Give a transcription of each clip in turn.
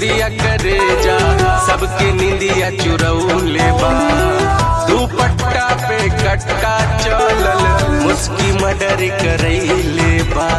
बिंदिया करे जा सबके निंदिया चुरौले बा दुपट्टा पे कटका चलल मुस्की मडर करैले बा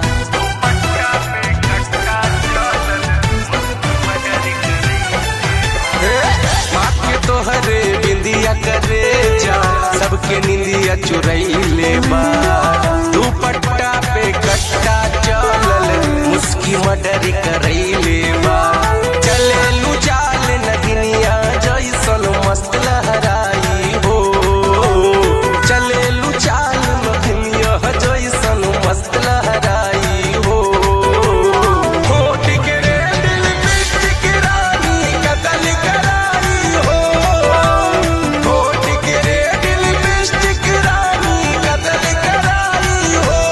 के तोहरे बिंदिया करे जा सबके निंदिया चुरैले बा दुपट्टा पे कट्टा चलल मुस्की मडर करैले बा चले लू चाल नगिनिया जैसन मस्त लहराई हो चले लू चाल नगिनिया जैसन मस्त लहराई हो होठ के रे दिल लिपस्टिक रानी कतल कराई हो होठ के रे दिल लिपस्टिक रानी कतल कराई हो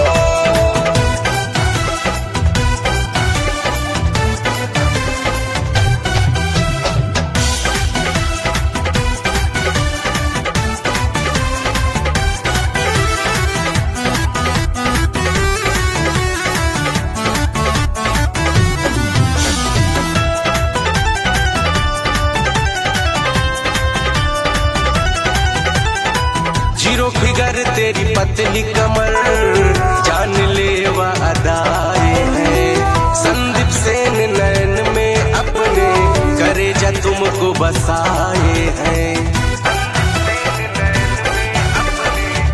जीरो फिगर तेरी पतली कमर जान लेवा अदाए है संदीप सेन नैन में अपने करे जा तुमको बसाए हैं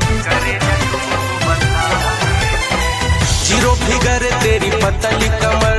जीरो फिगर तेरी पतली कमर